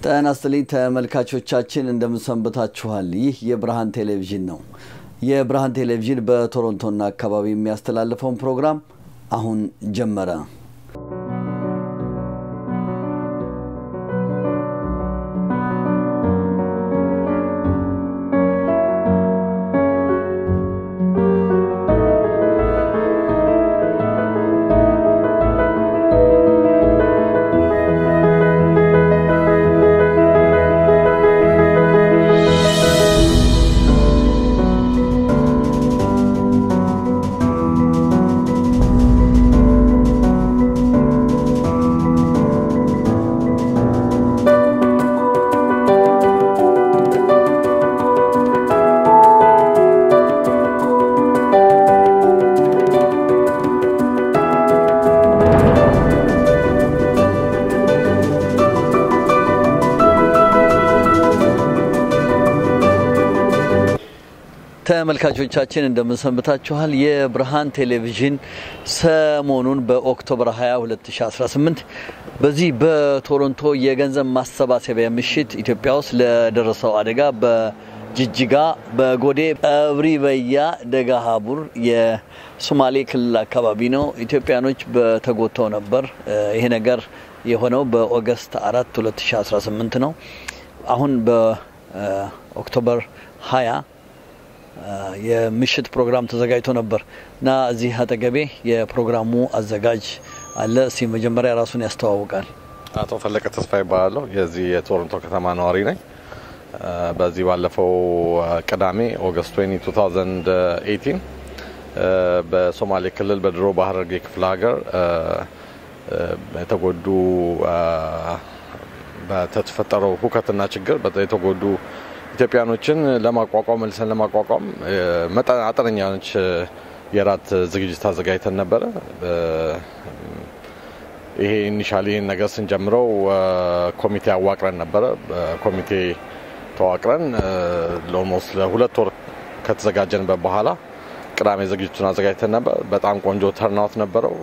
ጤና ይስጥልኝ ተመልካቾቻችን፣ እንደምንሰንብታችኋል። ይህ የብርሃን ቴሌቪዥን ነው። የብርሃን ቴሌቪዥን በቶሮንቶና አካባቢ የሚያስተላልፈውን ፕሮግራም አሁን ጀመረ። ተመልካቾቻችን እንደምንሰንብታችኋል። የብርሃን ቴሌቪዥን ሰሞኑን በኦክቶበር 20 2018 በዚህ በቶሮንቶ የገንዘብ ማሰባሰቢያ ምሽት ኢትዮጵያ ውስጥ ለደረሰው አደጋ በጅጅጋ፣ በጎዴ፣ ቀብሪ በያ፣ ደጋ ሀቡር የሶማሌ ክልል አካባቢ ነው። ኢትዮጵያኖች በተጎተው ነበር። ይሄ ነገር የሆነው በኦገስት 4 2018 ነው። አሁን በኦክቶበር 20 የምሽት ፕሮግራም ተዘጋጅቶ ነበር እና እዚህ አጠገቤ የፕሮግራሙ አዘጋጅ አለ። እስቲ መጀመሪያ ራሱን ያስተዋውቃል። አቶ ፈለቀ ተስፋ ይባላለሁ። የዚህ የቶሮንቶ ከተማ ነዋሪ ነኝ። በዚህ ባለፈው ቅዳሜ ኦገስት 20 2018 በሶማሌ ክልል በድሮ በሀረርጌ ክፍለ ሀገር የተጎዱ በተፈጠረው ሁከትና ችግር የተጎዱ ኢትዮጵያኖችን ለማቋቋም መልሰን ለማቋቋም አጠነኛ የሆነች የራት ዝግጅት አዘጋጅተን ነበረ። ይሄ ኢኒሻሊ ይህን ነገር ስንጀምረው ኮሚቴ አዋቅረን ነበረ። ኮሚቴ ተዋቅረን ኦልሞስት ለሁለት ወር ከተዘጋጀንበት በኋላ ቅዳሜ ዝግጅቱን አዘጋጅተን ነበር። በጣም ቆንጆ ተርናውት ነበረው።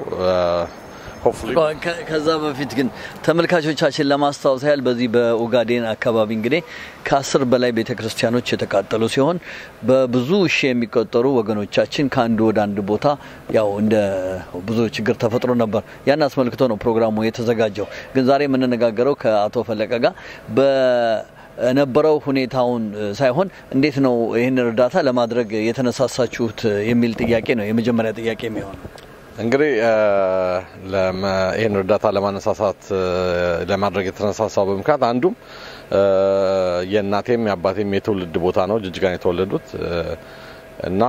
ከዛ በፊት ግን ተመልካቾቻችን ለማስታወስ ያህል በዚህ በኦጋዴን አካባቢ እንግዲህ ከአስር በላይ ቤተ ክርስቲያኖች የተቃጠሉ ሲሆን በብዙ ሺህ የሚቆጠሩ ወገኖቻችን ከአንድ ወደ አንድ ቦታ ያው እንደ ብዙ ችግር ተፈጥሮ ነበር። ያን አስመልክቶ ነው ፕሮግራሙ የተዘጋጀው። ግን ዛሬ የምንነጋገረው ከአቶ ፈለቀ ጋር በነበረው ሁኔታውን ሳይሆን እንዴት ነው ይህን እርዳታ ለማድረግ የተነሳሳችሁት የሚል ጥያቄ ነው የመጀመሪያ ጥያቄ የሚሆነው። እንግዲህ ይህን እርዳታ ለማነሳሳት ለማድረግ የተነሳሳው በምክንያት አንዱም የእናቴም የአባቴም የትውልድ ቦታ ነው። ጅጅጋን የተወለዱት እና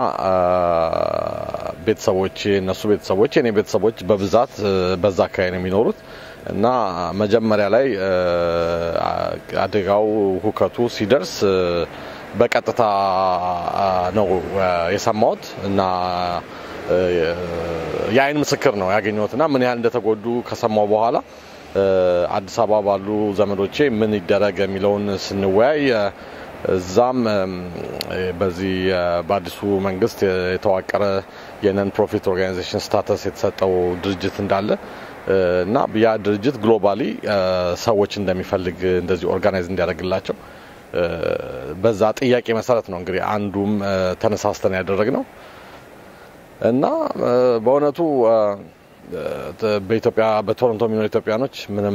ቤተሰቦች እነሱ ቤተሰቦች የኔ ቤተሰቦች በብዛት በዛ አካባቢ ነው የሚኖሩት እና መጀመሪያ ላይ አደጋው ሁከቱ ሲደርስ በቀጥታ ነው የሰማሁት እና የአይን ምስክር ነው ያገኘሁት እና ምን ያህል እንደተጎዱ ከሰማው በኋላ አዲስ አበባ ባሉ ዘመዶቼ ምን ይደረግ የሚለውን ስንወያይ እዛም በዚህ በአዲሱ መንግስት የተዋቀረ የነን ፕሮፊት ኦርጋናይዜሽን ስታተስ የተሰጠው ድርጅት እንዳለ እና ያ ድርጅት ግሎባሊ ሰዎች እንደሚፈልግ እንደዚህ ኦርጋናይዝ እንዲያደርግላቸው በዛ ጥያቄ መሰረት ነው እንግዲህ አንዱም ተነሳስተን ያደረግ ነው። እና በእውነቱ በኢትዮጵያ በቶሮንቶ የሚኖሩ ኢትዮጵያኖች ምንም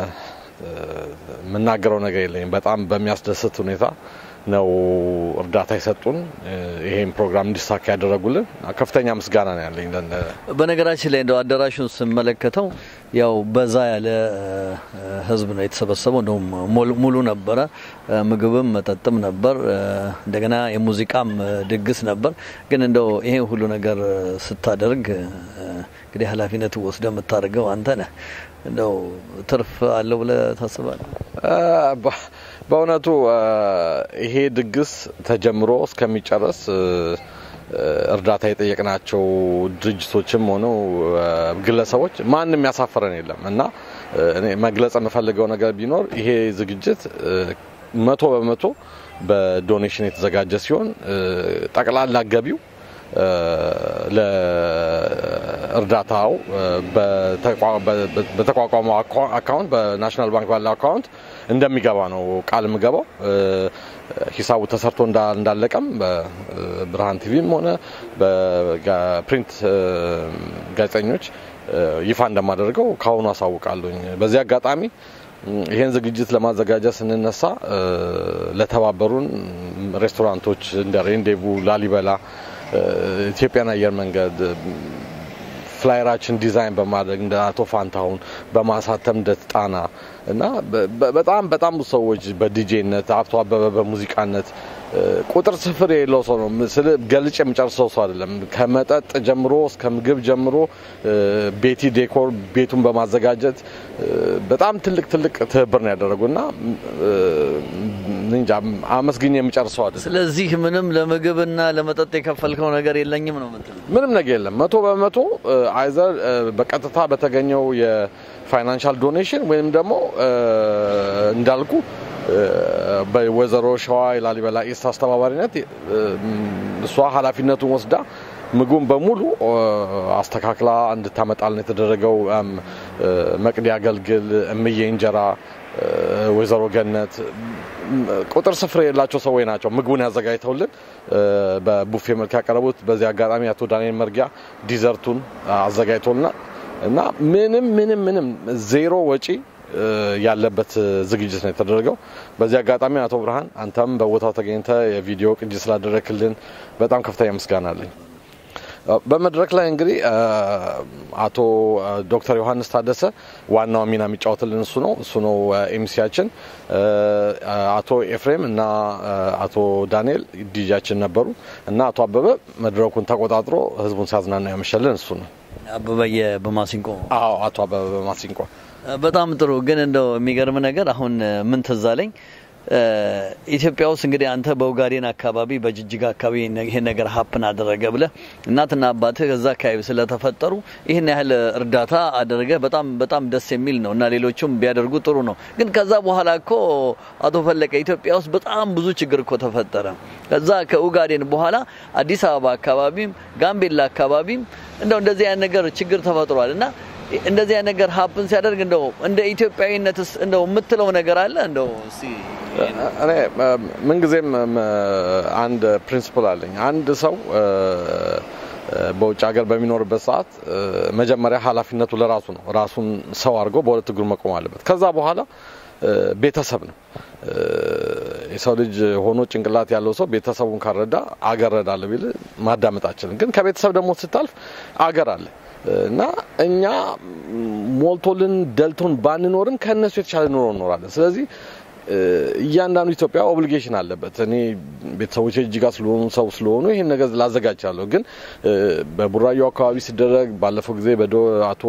የምናገረው ነገር የለኝም። በጣም በሚያስደስት ሁኔታ ነው እርዳታ የሰጡን፣ ይሄን ፕሮግራም እንዲሳካ ያደረጉልን ከፍተኛ ምስጋና ነው ያለኝ። በነገራችን ላይ እንደው አዳራሹን ስመለከተው ያው በዛ ያለ ህዝብ ነው የተሰበሰበው። እንደውም ሙሉ ነበረ። ምግብም መጠጥም ነበር። እንደገና የሙዚቃም ድግስ ነበር። ግን እንደው ይሄ ሁሉ ነገር ስታደርግ እንግዲህ ኃላፊነት ወስደ የምታደርገው አንተ ነህ። እንደው ትርፍ አለው ብለህ ታስባለህ? በእውነቱ ይሄ ድግስ ተጀምሮ እስከሚጨረስ እርዳታ የጠየቅናቸው ድርጅቶችም ሆነው ግለሰቦች ማንም ያሳፈረን የለም እና እኔ መግለጽ የምፈልገው ነገር ቢኖር ይሄ ዝግጅት መቶ በመቶ በዶኔሽን የተዘጋጀ ሲሆን ጠቅላላ ገቢው ለእርዳታው በተቋቋመው አካውንት በናሽናል ባንክ ባለው አካውንት እንደሚገባ ነው ቃል የምገባው። ሂሳቡ ተሰርቶ እንዳለቀም በብርሃን ቲቪም ሆነ በፕሪንት ጋዜጠኞች ይፋ እንደማደርገው ከአሁኑ አሳውቃለሁኝ። በዚህ አጋጣሚ ይህን ዝግጅት ለማዘጋጀት ስንነሳ ለተባበሩን ሬስቶራንቶች እንደ ሬንዴቡ፣ ላሊበላ፣ ኢትዮጵያን አየር መንገድ ፍላየራችን ዲዛይን በማድረግ እንደ አቶ ፋንታሁን በማሳተም እንደ ጣና እና በጣም በጣም ብዙ ሰዎች በዲጄነት አቶ አበበ በሙዚቃነት ቁጥር ስፍር የሌለው ሰው ነው ስል ገልጭ የምጨርሰው ሰው አይደለም። ከመጠጥ ጀምሮ እስከ ምግብ ጀምሮ ቤቲ ዴኮር ቤቱን በማዘጋጀት በጣም ትልቅ ትልቅ ትብብር ነው ያደረጉ እና እንጃ አመስግኝ የምጨርሰው አይደለም። ስለዚህ ምንም ለምግብና ለመጠጥ የከፈልከው ነገር የለኝም ነው የምትለው? ምንም ነገር የለም። መቶ በመቶ አይዘር በቀጥታ በተገኘው የፋይናንሻል ዶኔሽን ወይም ደግሞ እንዳልኩ በወይዘሮ ሸዋ የላሊበላ ኢስት አስተባባሪነት እሷ ኃላፊነቱን ወስዳ ምግቡን በሙሉ አስተካክላ እንድታመጣልን የተደረገው መቅዲ አገልግል፣ እምዬ እንጀራ፣ ወይዘሮ ገነት ቁጥር ስፍር የሌላቸው ሰዎች ናቸው ምግቡን ያዘጋጅተውልን በቡፌ መልክ ያቀረቡት። በዚህ አጋጣሚ አቶ ዳንኤል መርጊያ ዲዘርቱን አዘጋጅቶልናል እና ምንም ምንም ምንም ዜሮ ወጪ ያለበት ዝግጅት ነው የተደረገው። በዚህ አጋጣሚ አቶ ብርሃን አንተም በቦታው ተገኝተ የቪዲዮ ቅጂ ስላደረክልን በጣም ከፍተኛ ምስጋና አለኝ። በመድረክ ላይ እንግዲህ አቶ ዶክተር ዮሐንስ ታደሰ ዋናው ሚና የሚጫወትልን እሱ ነው እሱ ነው ኤምሲያችን። አቶ ኤፍሬም እና አቶ ዳንኤል ዲጃችን ነበሩ እና አቶ አበበ መድረኩን ተቆጣጥሮ ህዝቡን ሲያዝናና ያመሸልን እሱ ነው። አበበየ በማሲንቆ አዎ፣ አቶ አበበ በማሲንቆ በጣም ጥሩ። ግን እንደው የሚገርም ነገር አሁን ምን ትዝ አለኝ ኢትዮጵያ ውስጥ እንግዲህ አንተ በኡጋዴን አካባቢ በጅጅጋ አካባቢ ይሄን ነገር ሀፕን አደረገ ብለ እናትና አባትህ እዛ አካባቢ ስለተፈጠሩ ይህን ያህል እርዳታ አደረገ። በጣም በጣም ደስ የሚል ነው እና ሌሎቹም ቢያደርጉ ጥሩ ነው። ግን ከዛ በኋላ እኮ አቶ ፈለቀ ኢትዮጵያ ውስጥ በጣም ብዙ ችግር እኮ ተፈጠረ። ከዛ ከኡጋዴን በኋላ አዲስ አበባ አካባቢም ጋምቤላ አካባቢም እንደው እንደዚህ አይነት ነገር ችግር ተፈጥሯል እና እንደዚህ አይነት ነገር ሀፕን ሲያደርግ እንደው እንደ ኢትዮጵያዊነትስ እንደው የምትለው ነገር አለ እንደው እስቲ እኔ ምንጊዜም አንድ ፕሪንስፕል አለኝ። አንድ ሰው በውጭ ሀገር በሚኖርበት ሰዓት መጀመሪያ ኃላፊነቱ ለራሱ ነው። ራሱን ሰው አድርጎ በሁለት እግሩ መቆም አለበት። ከዛ በኋላ ቤተሰብ ነው። የሰው ልጅ ሆኖ ጭንቅላት ያለው ሰው ቤተሰቡን ካረዳ አገር ረዳለሁ ቢል ማዳመጥ አችልም። ግን ከቤተሰብ ደግሞ ስታልፍ አገር አለ እና እኛ ሞልቶልን ደልቶን ባንኖርም ከእነሱ የተሻለ ኑሮ እኖራለን። ስለዚህ እያንዳንዱ ኢትዮጵያ ኦብሊጌሽን አለበት። እኔ ቤተሰቦች እጅጋ ስለሆኑ ሰው ስለሆኑ ይህን ነገር ላዘጋጃለሁ። ግን በቡራዩ አካባቢ ሲደረግ ባለፈው ጊዜ በዶ አቶ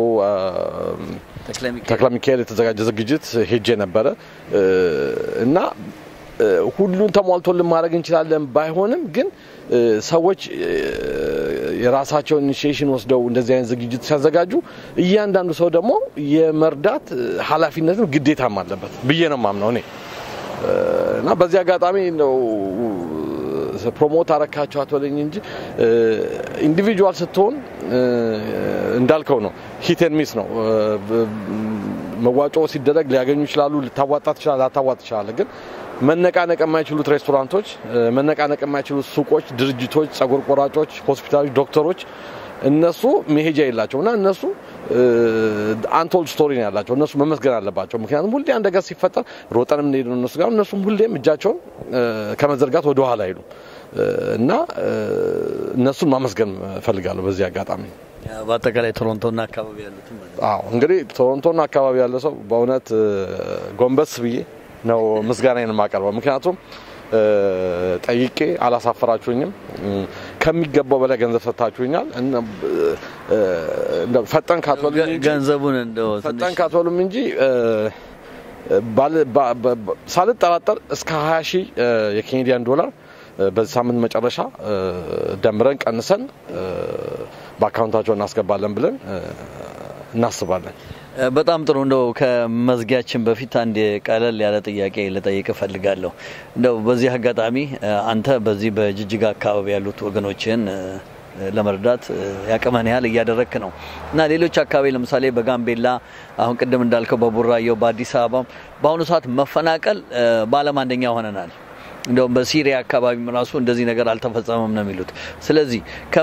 ተክለ ሚካኤል የተዘጋጀ ዝግጅት ሄጄ ነበረ እና ሁሉን ተሟልቶልን ማድረግ እንችላለን ባይሆንም ግን ሰዎች የራሳቸውን ኢኒሺዬሽን ወስደው እንደዚህ አይነት ዝግጅት ሲያዘጋጁ እያንዳንዱ ሰው ደግሞ የመርዳት ኃላፊነትም ግዴታም አለበት ብዬ ነው ማምነው እኔ እና በዚህ አጋጣሚ ነው ፕሮሞት አረካቸው አትበለኝ እንጂ ኢንዲቪጁዋል ስትሆን እንዳልከው ነው ሂቴን ሚስ ነው። መዋጮ ሲደረግ ሊያገኙ ይችላሉ፣ ልታዋጣ ትችላል፣ ላታዋጥ ትችላለ። ግን መነቃነቅ የማይችሉት ሬስቶራንቶች፣ መነቃነቅ የማይችሉት ሱቆች፣ ድርጅቶች፣ ጸጉር ቆራጮች፣ ሆስፒታሎች፣ ዶክተሮች እነሱ መሄጃ የላቸው እና እነሱ አንቶልድ ስቶሪ ነው ያላቸው። እነሱ መመስገን አለባቸው። ምክንያቱም ሁሌ አንድ ነገር ሲፈጠር ሮጠን የምንሄድ ነው እነሱ ጋር። እነሱም ሁሌም እጃቸውን ከመዘርጋት ወደ ኋላ አይሉ እና እነሱን ማመስገን እፈልጋለሁ በዚህ አጋጣሚ። በአጠቃላይ ቶሮንቶና አካባቢ ያሉትም አዎ እንግዲህ ቶሮንቶና አካባቢ ያለ ሰው በእውነት ጎንበስ ብዬ ነው ምስጋናዬን የማቀርበው። ምክንያቱም ጠይቄ አላሳፈራችሁኝም። ከሚገባው በላይ ገንዘብ ሰጥታችሁኛል። ፈጠን ካትበሉም እንጂ ገንዘቡን እንደው ፈጠን ካትበሉም እንጂ ሳልጠራጠር እስከ 20 ሺህ የኬንያዲያን ዶላር በዚህ ሳምንት መጨረሻ ደምረን ቀንሰን በአካውንታቸው እናስገባለን ብለን እናስባለን። በጣም ጥሩ። እንደው ከመዝጊያችን በፊት አንድ ቀለል ያለ ጥያቄ ልጠይቅ እፈልጋለሁ። እንደው በዚህ አጋጣሚ አንተ በዚህ በጅጅጋ አካባቢ ያሉት ወገኖችን ለመርዳት ያቅመን ያህል እያደረክ ነው እና ሌሎች አካባቢ ለምሳሌ በጋምቤላ አሁን ቅድም እንዳልከው በቡራየው በአዲስ አበባ በአሁኑ ሰዓት መፈናቀል በዓለም አንደኛ ሆነናል። እንደውም በሲሪያ አካባቢም ራሱ እንደዚህ ነገር አልተፈጸመም ነው የሚሉት። ስለዚህ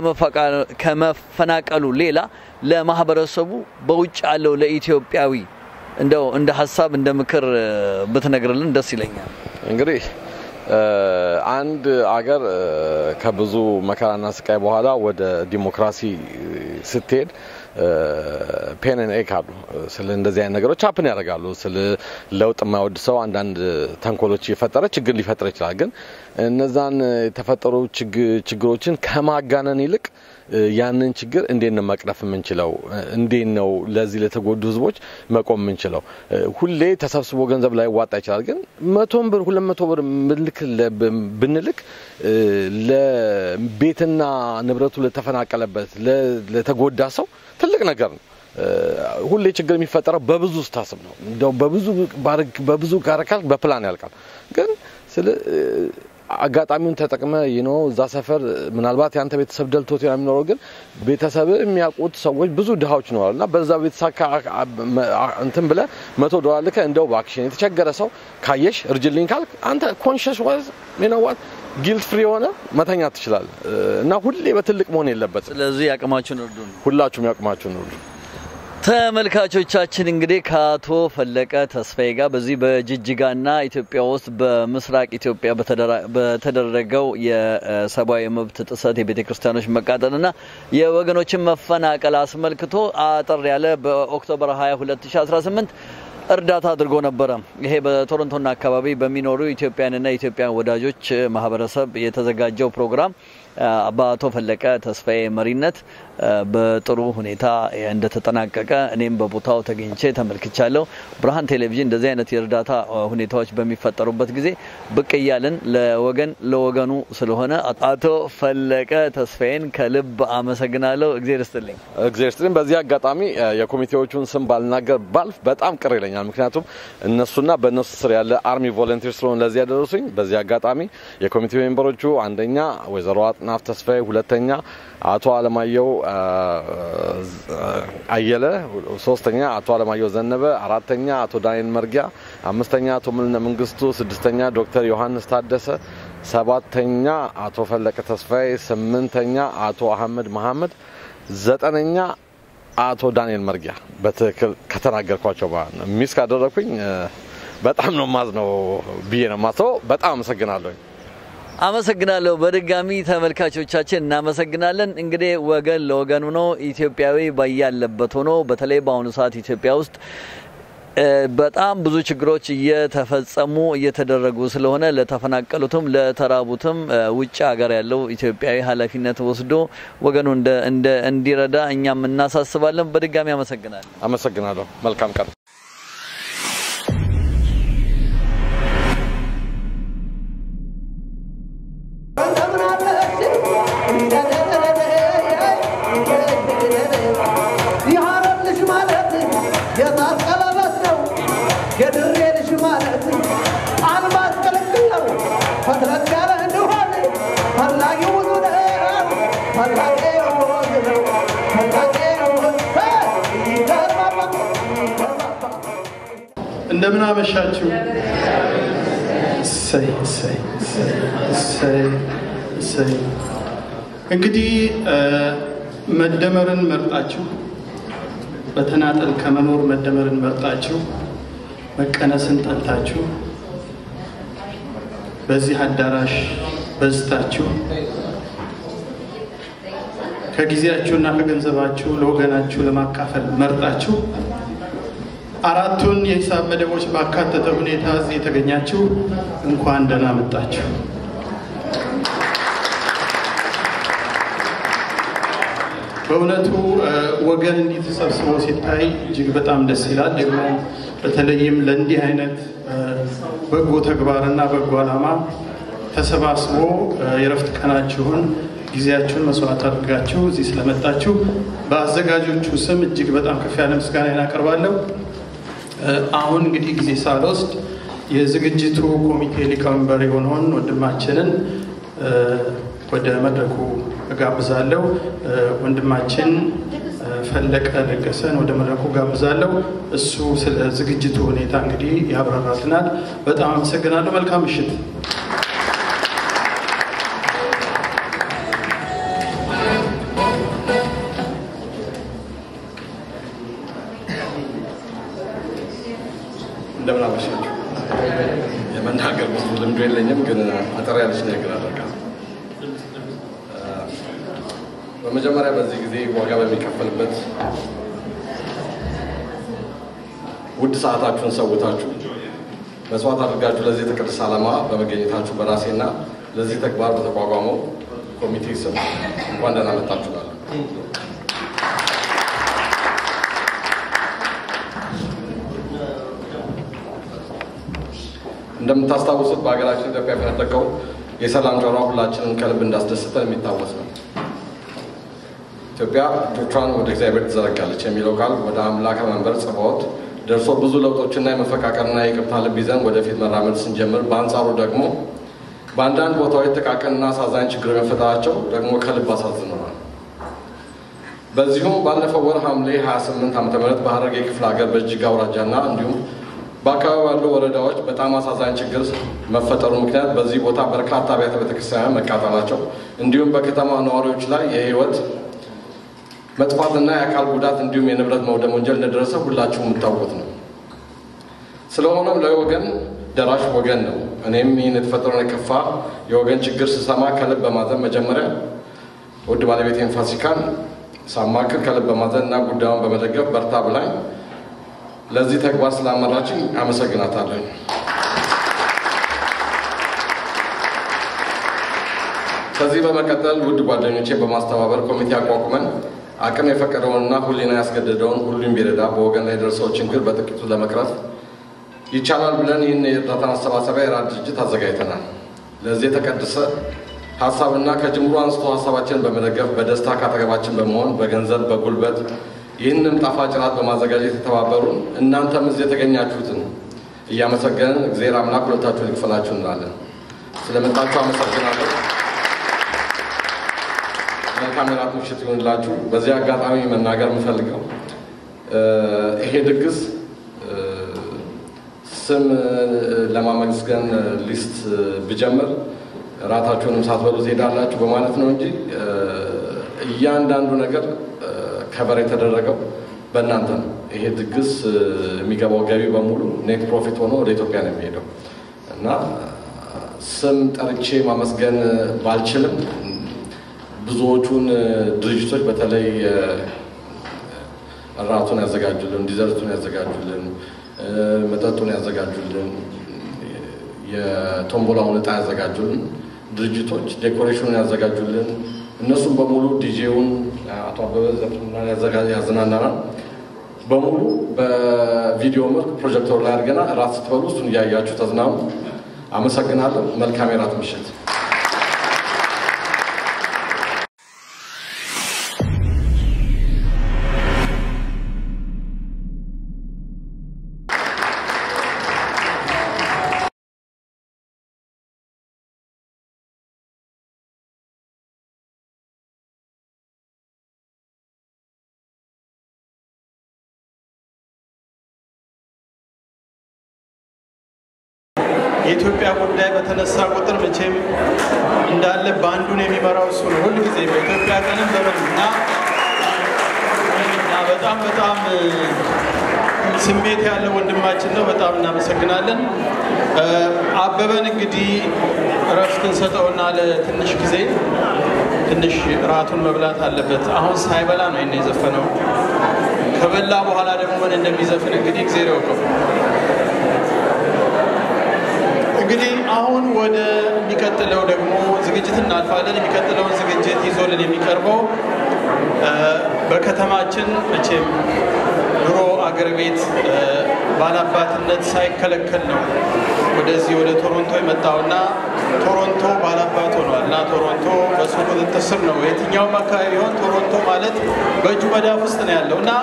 ከመፈናቀሉ ሌላ ለማህበረሰቡ በውጭ ያለው ለኢትዮጵያዊ እንደው እንደ ሀሳብ እንደ ምክር ብትነግርልን ደስ ይለኛል። እንግዲህ አንድ አገር ከብዙ መከራና ስቃይ በኋላ ወደ ዲሞክራሲ ስትሄድ ፔንን ኤክ አሉ። ስለ እንደዚህ አይነት ነገሮች ሀፕን ያደርጋሉ። ስለ ለውጥ የማይወድ ሰው አንዳንድ ተንኮሎች የፈጠረ ችግር ሊፈጥር ይችላል። ግን እነዛን የተፈጠሩ ችግሮችን ከማጋነን ይልቅ ያንን ችግር እንዴት ነው መቅረፍ የምንችለው? እንዴት ነው ለዚህ ለተጎዱ ህዝቦች መቆም የምንችለው? ሁሌ ተሰብስቦ ገንዘብ ላይ ዋጣ ይችላል። ግን መቶም ብር ሁለት መቶ ብር ብንልክ ለቤትና ንብረቱ ለተፈናቀለበት ለተጎዳ ሰው ትልቅ ነገር ነው። ሁሌ ችግር የሚፈጠረው በብዙ ስታስብ ነው። እንደው በብዙ በብዙ ካረካል በፕላን ያልቃል። ግን ስለ አጋጣሚውን ተጠቅመ ይኖ እዛ ሰፈር ምናልባት የአንተ ቤተሰብ ደልቶት የሚኖረው ግን ቤተሰብ የሚያውቁት ሰዎች ብዙ ድሃዎች ይኖራሉ እና በዛ ቤተሰብ እንትን ብለ መቶ ዶላር ልከ እንደው በአክሽን የተቸገረ ሰው ካየሽ እርጅልኝ ካልክ አንተ ኮንሽስ ዋዝ ሚነዋት ጊልት ፍሪ የሆነ መተኛ ትችላል እና ሁሌ በትልቅ መሆን የለበት። ስለዚህ ያቅማችሁን እርዱ። ሁላችሁም ያቅማችሁን እርዱ። ተመልካቾቻችን እንግዲህ ከአቶ ፈለቀ ተስፋዬ ጋር በዚህ በጅጅጋና ኢትዮጵያ ውስጥ በምስራቅ ኢትዮጵያ በተደረገው የሰብአዊ መብት ጥሰት የቤተ ክርስቲያኖች መቃጠልና የወገኖችን መፈናቀል አስመልክቶ አጠር ያለ በኦክቶበር 20 2018 እርዳታ አድርጎ ነበረ። ይሄ በቶሮንቶና አካባቢ በሚኖሩ ኢትዮጵያንና ኢትዮጵያን ወዳጆች ማህበረሰብ የተዘጋጀው ፕሮግራም በአቶ ፈለቀ ተስፋዬ መሪነት በጥሩ ሁኔታ እንደተጠናቀቀ እኔም በቦታው ተገኝቼ ተመልክቻለሁ። ብርሃን ቴሌቪዥን እንደዚህ አይነት የእርዳታ ሁኔታዎች በሚፈጠሩበት ጊዜ ብቅ እያልን ለወገን ለወገኑ ስለሆነ አቶ ፈለቀ ተስፋዬን ከልብ አመሰግናለሁ። እግዜር ይስጥልኝ። እግዜር ይስጥልኝ። በዚህ አጋጣሚ የኮሚቴዎቹን ስም ባልናገር ባልፍ በጣም ቅር ይለኛል። ምክንያቱም እነሱና በእነሱ ስር ያለ አርሚ ቮለንቲር ስለሆነ ለዚህ ያደረሱኝ። በዚህ አጋጣሚ የኮሚቴ ሜምበሮቹ አንደኛ ወይዘሮ አጥናፍ ተስፋዬ፣ ሁለተኛ አቶ አለማየሁ አየለ፣ ሶስተኛ አቶ አለማየሁ ዘነበ፣ አራተኛ አቶ ዳንኤል መርጊያ፣ አምስተኛ አቶ ምልነ መንግስቱ፣ ስድስተኛ ዶክተር ዮሐንስ ታደሰ፣ ሰባተኛ አቶ ፈለቀ ተስፋዬ፣ ስምንተኛ አቶ አህመድ መሐመድ፣ ዘጠነኛ አቶ ዳንኤል መርጊያ። በትክክል ከተናገርኳቸው ሚስ ካደረግኩኝ በጣም ነው ማዝነው ብዬ ነው ማስበው። በጣም አመሰግናለሁ። አመሰግናለሁ። በድጋሚ ተመልካቾቻችን እናመሰግናለን። እንግዲህ ወገን ለወገኑ ነው። ኢትዮጵያዊ ባያለበት ሆኖ በተለይ በአሁኑ ሰዓት ኢትዮጵያ ውስጥ በጣም ብዙ ችግሮች እየተፈጸሙ እየተደረጉ ስለሆነ ለተፈናቀሉትም ለተራቡትም ውጭ ሀገር ያለው ኢትዮጵያዊ ኃላፊነት ወስዶ ወገኑ እንዲረዳ እኛም እናሳስባለን። በድጋሚ አመሰግናለሁ። አመሰግናለሁ። መልካም ቀን። እንደምን አመሻችሁ። እሰይ እሰይ እሰይ እሰይ። እንግዲህ መደመርን መርጣችሁ በተናጠል ከመኖር መደመርን መርጣችሁ መቀነስን ጠልታችሁ በዚህ አዳራሽ በዝታችሁ ከጊዜያችሁና ከገንዘባችሁ ለወገናችሁ ለማካፈል መርጣችሁ አራቱን የሂሳብ መደቦች ባካተተ ሁኔታ እዚህ የተገኛችሁ እንኳን ደህና መጣችሁ። በእውነቱ ወገን እንዲህ ተሰብስቦ ሲታይ እጅግ በጣም ደስ ይላል። ደግሞ በተለይም ለእንዲህ አይነት በጎ ተግባርና በጎ ዓላማ ተሰባስቦ የረፍት ቀናችሁን ጊዜያችሁን መስዋዕት አድርጋችሁ እዚህ ስለመጣችሁ በአዘጋጆቹ ስም እጅግ በጣም ከፍ ያለ ምስጋና እናቀርባለሁ። አሁን እንግዲህ ጊዜ ሳልወስድ የዝግጅቱ ኮሚቴ ሊቀመንበር የሆነውን ወንድማችንን ወደ መድረኩ እጋብዛለሁ። ወንድማችን ፈለቀ ለገሰን ወደ መድረኩ ጋብዛለሁ። እሱ ስለ ዝግጅቱ ሁኔታ እንግዲህ ያብራራልናል። በጣም አመሰግናለሁ። መልካም ምሽት። እንደምን አመሻችሁ። የመናገር ብዙ ልምዱ የለኝም፣ ግን አጠር ያለች ንግግር አደርጋለሁ። በመጀመሪያ በዚህ ጊዜ ዋጋ በሚከፈልበት ውድ ሰዓታችሁን ሰውታችሁ መስዋዕት አድርጋችሁ ለዚህ የተቀደሰ ዓላማ በመገኘታችሁ በራሴና ለዚህ ተግባር በተቋቋመው ኮሚቴ ስም እንኳን ደህና መጣችሁ እላለሁ። እንደምታስታውሱት በሀገራችን ኢትዮጵያ የፈነጠቀው የሰላም ጆሯ ሁላችንም ከልብ እንዳስደሰተን የሚታወስ ነው። ኢትዮጵያ እጆቿን ወደ እግዚአብሔር ትዘረጋለች የሚለው ቃል ወደ አምላከ መንበር ጽባዖት ደርሶ ብዙ ለውጦችና የመፈቃቀርና የይቅርታ ልብ ይዘን ወደፊት መራመድ ስንጀምር፣ በአንጻሩ ደግሞ በአንዳንድ ቦታዎች ጥቃቅንና አሳዛኝ ችግር መፈጠራቸው ደግሞ ከልብ አሳዝነዋል። በዚሁም ባለፈው ወር ሐምሌ 28 ዓ ም በሐረርጌ ክፍለ ሀገር በእጅግ አውራጃና እንዲሁም በአካባቢ ያሉ ወረዳዎች በጣም አሳዛኝ ችግር መፈጠሩ ምክንያት በዚህ ቦታ በርካታ አብያተ ቤተክርስቲያን መቃጠላቸው እንዲሁም በከተማ ነዋሪዎች ላይ የህይወት መጥፋትና የአካል ጉዳት እንዲሁም የንብረት መውደም ወንጀል እንደደረሰ ሁላችሁም የምታውቁት ነው። ስለሆነም ለወገን ደራሽ ወገን ነው። እኔም ይህን የተፈጠረውን የከፋ የወገን ችግር ስሰማ ከልብ በማዘን መጀመሪያ ውድ ባለቤቴን ፋሲካን ሳማክር ከልብ በማዘን እና ጉዳዩን በመደገፍ በርታ ብላኝ ለዚህ ተግባር ስላመራችኝ አመሰግናታለሁ። ከዚህ በመቀጠል ውድ ጓደኞቼ በማስተባበር ኮሚቴ አቋቁመን አቅም የፈቀደውንና ሕሊና ያስገደደውን ሁሉም ቢረዳ በወገን ላይ የደረሰው ችግር በጥቂቱ ለመቅረፍ ይቻላል ብለን ይህን የእርዳታ ማሰባሰቢያ የራድ ድርጅት አዘጋጅተናል። ለዚህ የተቀደሰ ሀሳብና ከጅምሩ አንስቶ ሀሳባችንን በመደገፍ በደስታ ካጠገባችን በመሆን በገንዘብ በጉልበት ይህንን ጣፋጭ ራት በማዘጋጀት የተባበሩን እናንተም እዚህ የተገኛችሁትን እያመሰገንን እግዚአብሔር አምላክ ሁለታችሁን ይክፈላችሁ እንላለን። ስለመጣችሁ አመሰግናለሁ። መልካም የራት ምሽት ይሁንላችሁ። በዚህ አጋጣሚ መናገር የምፈልገው ይሄ ድግስ ስም ለማመስገን ሊስት ብጀምር ራታችሁንም ሳትበሉ ትሄዳላችሁ በማለት ነው እንጂ እያንዳንዱ ነገር ከበር የተደረገው በእናንተ ነው። ይሄ ድግስ የሚገባው ገቢ በሙሉ ኔት ፕሮፊት ሆኖ ወደ ኢትዮጵያ ነው የሚሄደው እና ስም ጠርቼ ማመስገን ባልችልም ብዙዎቹን ድርጅቶች በተለይ እራቱን ያዘጋጁልን፣ ዲዘርቱን ያዘጋጁልን፣ መጠጡን ያዘጋጁልን፣ የቶምቦላውን እጣ ያዘጋጁልን ድርጅቶች ዴኮሬሽኑን ያዘጋጁልን እነሱም በሙሉ ዲጄውን አቶ አበበ ያዝናናናል በሙሉ በቪዲዮ መልክ ፕሮጀክተሩ ላይ አድርገና እራት ስትበሉ እሱን እያያችሁ ተዝናኑ። አመሰግናለሁ። መልካም የራት ምሽት። የኢትዮጵያ ጉዳይ በተነሳ ቁጥር መቼም እንዳለ በአንዱን የሚመራው እሱ ነው። ሁል ጊዜ በኢትዮጵያ ቀንም በምን እና እና በጣም በጣም ስሜት ያለው ወንድማችን ነው። በጣም እናመሰግናለን። አበበን እንግዲህ እረፍት እንሰጠውና ለትንሽ ጊዜ ትንሽ ራቱን መብላት አለበት። አሁን ሳይበላ ነው ይሄን የዘፈነው። ከበላ በኋላ ደግሞ ምን እንደሚዘፍን እንግዲህ ጊዜ ያውቀው። እንግዲህ አሁን ወደ የሚቀጥለው ደግሞ ዝግጅት እናልፋለን። የሚቀጥለውን ዝግጅት ይዞልን የሚቀርበው በከተማችን መቼም ድሮ አገር ቤት ባላባትነት ሳይከለከል ነው ወደዚህ ወደ ቶሮንቶ የመጣውና ቶሮንቶ ባላባት ሆኗል እና ቶሮንቶ በሱ ቁጥጥር ስር ነው። የትኛውም አካባቢ ቢሆን ቶሮንቶ ማለት በእጁ መዳፍ ውስጥ ነው ያለው እና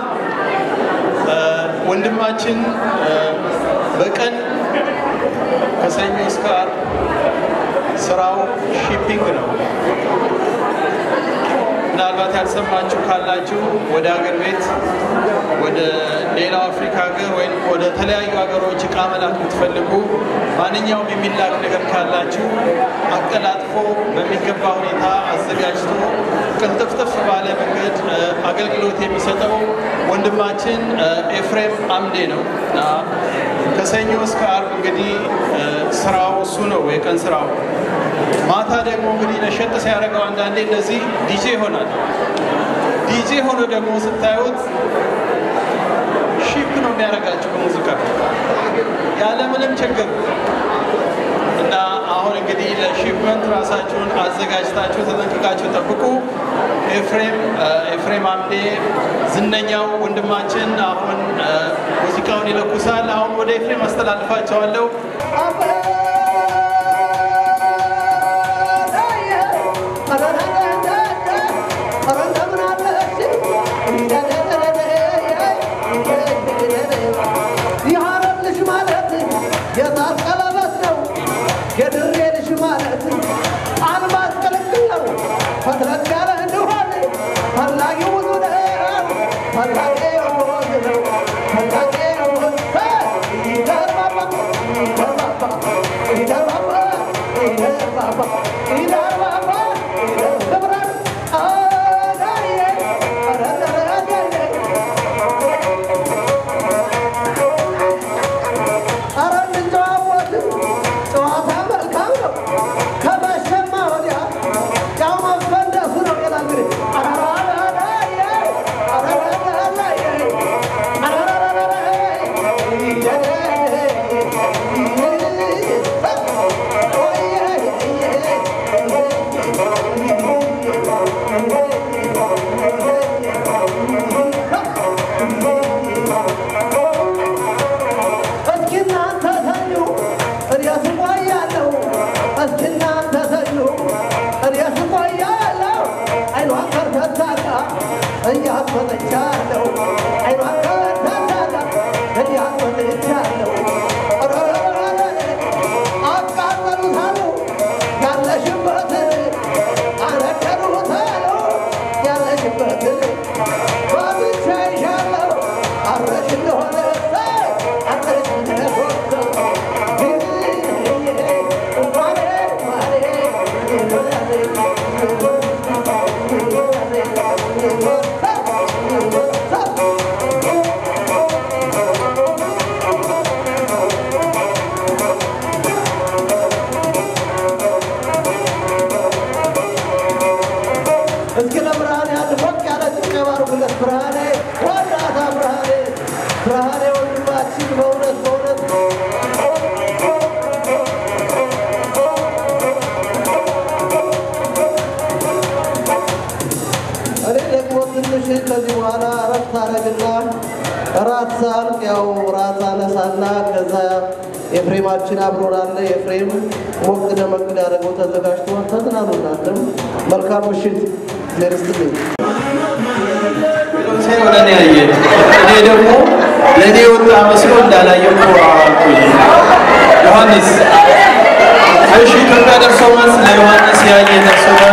ወንድማችን በቀን ከሰኞ እስከ ዓርብ ስራው ሺፒንግ ነው። ምናልባት ያልሰማችሁ ካላችሁ ወደ ሀገር ቤት ወደ ሌላው አፍሪካ ሀገር ወይም ወደ ተለያዩ ሀገሮች እቃ መላክ የምትፈልጉ ማንኛውም የሚላክ ነገር ካላችሁ አቀላጥፎ በሚገባ ሁኔታ አዘጋጅቶ ቅልጥፍጥፍ ባለ መንገድ አገልግሎት የሚሰጠው ወንድማችን ኤፍሬም አምዴ ነው እና ከሰኞ እስከ አርብ እንግዲህ ስራው እሱ ነው የቀን ስራው። ማታ ደግሞ እንግዲህ ነሸጥ ሲያደርገው አንዳንዴ እንደዚህ ዲጄ ይሆናል። ዲጄ ሆኖ ደግሞ ስታዩት ሺፕ ነው የሚያደርጋችሁ በሙዚቃ ያለምንም ችግር እና አሁን እንግዲህ ለሺፕመንት ራሳችሁን አዘጋጅታችሁ ተጠንቅቃችሁ ጠብቁ። ኤፍሬም ኤፍሬም አምዴ ዝነኛው ወንድማችን አሁን ሙዚቃውን ይለኩሳል። አሁን ወደ ኤፍሬም አስተላልፋቸዋለሁ። የድሬ ልጅ ማለት አልማዝ ቅልቅል ነው። ፈትለቅ ያለ እንደሆነ ፈላጊ ብዙ ነው። ፈላጊ ብዙ ነው። ፈላጊ ብዙ ይደርባባ ይደርባባ ይደርባባ ይደርባባ ይደርባባ ይደርባባ አዳዬ አዳዳዳዳዬ ኧረ እንጨዋወት ጨዋታ መልካም ነው። ከመሸማ ወዲያ ያው መፈንደሱ ነው። ሌላ እንግዲህ አራራራራዬ አራራራራዬ እስኪ እናንተ ተኙ እኔስ እቆያለሁ። እስኪ እናንተ ተኙ እኔስ እቆያለሁ። አይኗን ከርተት አድርጋ እያስመጠቻለሁ። አይኗን ከርተት አድርጋ እያስመጠቻለሁ። አቃጠሉታሉ ያለሽበትን አነደሉታሉ ያለሽበትን ባብቻ ይሻለሁ አረሽ እንደሆነ አረሽ እንደሆነ እስኪ ለብርሃኔ አንድ ሞቅ ያለ ጭብጨባ አድርጉለት። ብርሃኔ ወዳታ ብርሃኔ ብርሃኔ ወንድማችን በእውነት በእውነት እኔ ደግሞ ትንሽ ከዚህ በኋላ እረፍት አደርግና እራት ሳልቅ ያው እራት አነሳና ከዛ ኤፍሬማችን አብሮናለ። ኤፍሬም ሞቅ ደመቅ ሊያደርገው ተዘጋጅቶ ተዝናኑ። እናንተም መልካም ምሽት ሌርስትልኝ ሴ ወደ እኔ ያየ እኔ ደግሞ ለእኔ የወጣ መስሎ እንዳላየው ኮራ አልኩኝ። ዮሐንስ እሺ ኢትዮጵያ ደርሶ መልስ ለዮሐንስ ያየ ደርሶ